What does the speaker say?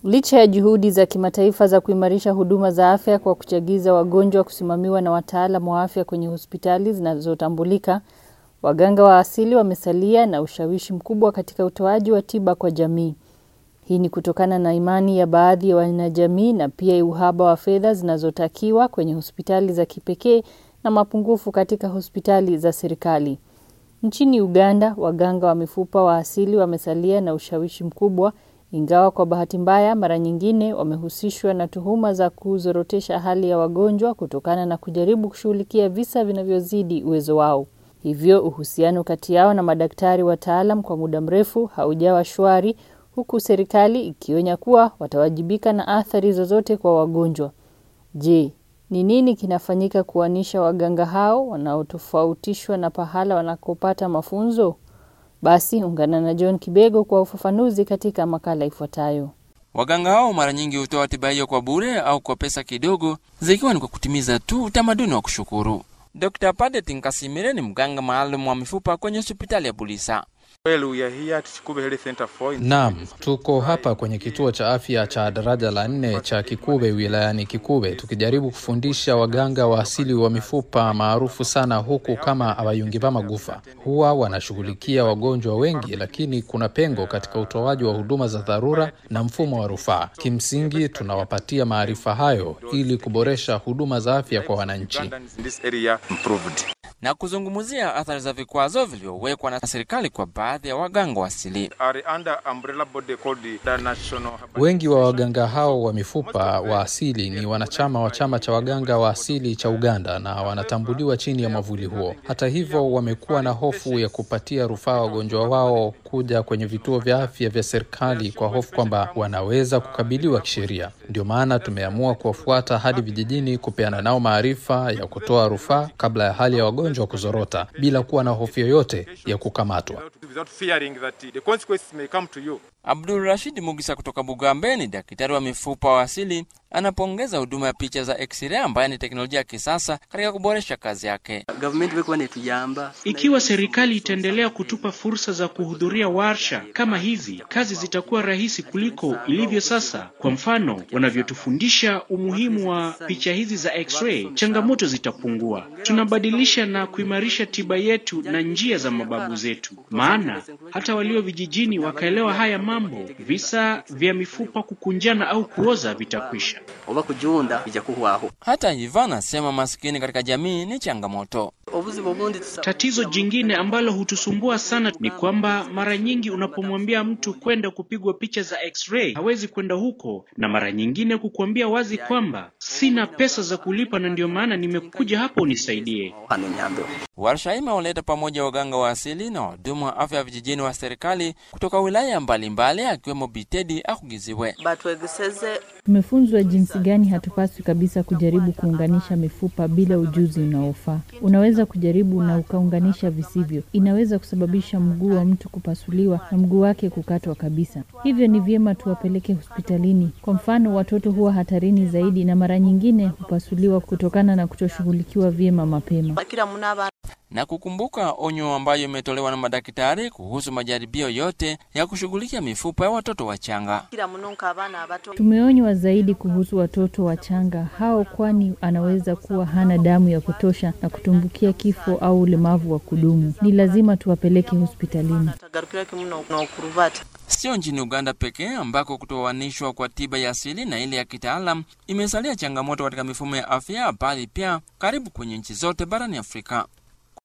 Licha ya juhudi za kimataifa za kuimarisha huduma za afya kwa kuchagiza wagonjwa kusimamiwa na wataalamu wa afya kwenye hospitali zinazotambulika, waganga wa asili wamesalia na ushawishi mkubwa katika utoaji wa tiba kwa jamii. Hii ni kutokana na imani ya baadhi ya wanajamii na pia uhaba wa fedha zinazotakiwa kwenye hospitali za kipekee na mapungufu katika hospitali za serikali. Nchini Uganda, waganga wa mifupa wa asili wamesalia na ushawishi mkubwa, ingawa kwa bahati mbaya mara nyingine wamehusishwa na tuhuma za kuzorotesha hali ya wagonjwa kutokana na kujaribu kushughulikia visa vinavyozidi uwezo wao. Hivyo uhusiano kati yao na madaktari wataalam kwa muda mrefu haujawa shwari, huku serikali ikionya kuwa watawajibika na athari zozote kwa wagonjwa. Je, ni nini kinafanyika kuanisha waganga hao wanaotofautishwa na pahala wanakopata mafunzo? Basi ungana na John Kibego kwa ufafanuzi katika makala ifuatayo. Waganga hao mara nyingi hutoa tiba hiyo kwa bure au kwa pesa kidogo, zikiwa ni kwa kutimiza tu utamaduni wa kushukuru. Dr. Padet Nkasimire ni mganga maalum wa mifupa kwenye hospitali ya Bulisa. Well, we are here at Chikube Health Center for Naam, tuko hapa kwenye kituo cha afya cha daraja la nne cha Kikube wilayani Kikube tukijaribu kufundisha waganga wa asili wa mifupa maarufu sana huku kama Abayungiba Magufa. Huwa wanashughulikia wagonjwa wengi, lakini kuna pengo katika utoaji wa huduma za dharura na mfumo wa rufaa. Kimsingi, tunawapatia maarifa hayo ili kuboresha huduma za afya kwa wananchi. Ugandans in this area improved. na kuzungumzia athari za vikwazo vilivyowekwa na serikali kwa baadhi ya waganga wa asili. Are under umbrella body called the National Herbal Wengi wa waganga hao wa mifupa wa asili ni wanachama wa chama cha waganga wa asili cha Uganda na wanatambuliwa chini ya mwavuli huo. Hata hivyo, wamekuwa na hofu ya kupatia rufaa wagonjwa wao kuja kwenye vituo vya afya vya serikali kwa hofu kwamba wanaweza kukabiliwa kisheria. Ndio maana tumeamua kuwafuata hadi vijijini, kupeana nao maarifa ya kutoa rufaa kabla ya hali ya wagonjwa kuzorota, bila kuwa na hofu yoyote ya kukamatwa. without, without fearing that the consequences may come to you. Abdul Rashid Mugisa kutoka Bugambe ni daktari wa mifupa wa asili, anapongeza huduma ya picha za x-ray ambayo ni teknolojia ya kisasa katika kuboresha kazi yake. gavumenti bekuba netuyamba Ikiwa serikali itaendelea kutupa fursa za kuhudhuria warsha kama hizi, kazi zitakuwa rahisi kuliko ilivyo sasa. Kwa mfano, wanavyotufundisha umuhimu wa picha hizi za x-ray, changamoto zitapungua. Tunabadilisha na kuimarisha tiba yetu na njia za mababu zetu, maana hata walio vijijini wakaelewa haya mambo, visa vya mifupa kukunjana au kuoza vitakwisha. oba kujunda ija kuhwaho Hata hivyo, anasema maskini katika jamii ni changamoto. obuzibu obundi tusa- Tatizo jingine ambalo hutusumbua sana ni kwamba mara nyingi unapomwambia mtu kwenda kupigwa picha za x-ray hawezi kwenda huko, na mara nyingine kukuambia wazi kwamba sina pesa za kulipa na ndio maana nimekuja hapa unisaidie. hano nyambe Warsha hii imewaleta pamoja waganga wa asili na wahudumu wa afya vijijini wa serikali kutoka wilaya mbalimbali akiwemo Bitedi Akugiziwe. batwegeseze Tumefunzwa jinsi gani hatupaswi kabisa kujaribu kuunganisha mifupa bila ujuzi unaofaa. Unaweza kujaribu na ukaunganisha visivyo, inaweza kusababisha mguu wa mtu kupasuliwa na mguu wake kukatwa kabisa. Hivyo ni vyema tuwapeleke hospitalini. Kwa mfano, watoto huwa hatarini zaidi na mara nyingine hupasuliwa kutokana na kutoshughulikiwa vyema mapema. bakira muna abana na kukumbuka onyo ambayo imetolewa na madaktari kuhusu majaribio yote ya kushughulikia mifupa ya watoto wachanga. kira muno nk'abaana abato Tumeonywa zaidi kuhusu watoto wachanga hao, kwani anaweza kuwa hana damu ya kutosha na kutumbukia kifo au ulemavu wa kudumu. Ni lazima tuwapeleke hospitalini. tagarukira kimu n'okuruvati Sio nchini Uganda pekee ambako kutoanishwa kwa tiba ya asili na ile ya kitaalam imesalia changamoto katika mifumo ya afya, bali pia karibu kwenye nchi zote barani Afrika.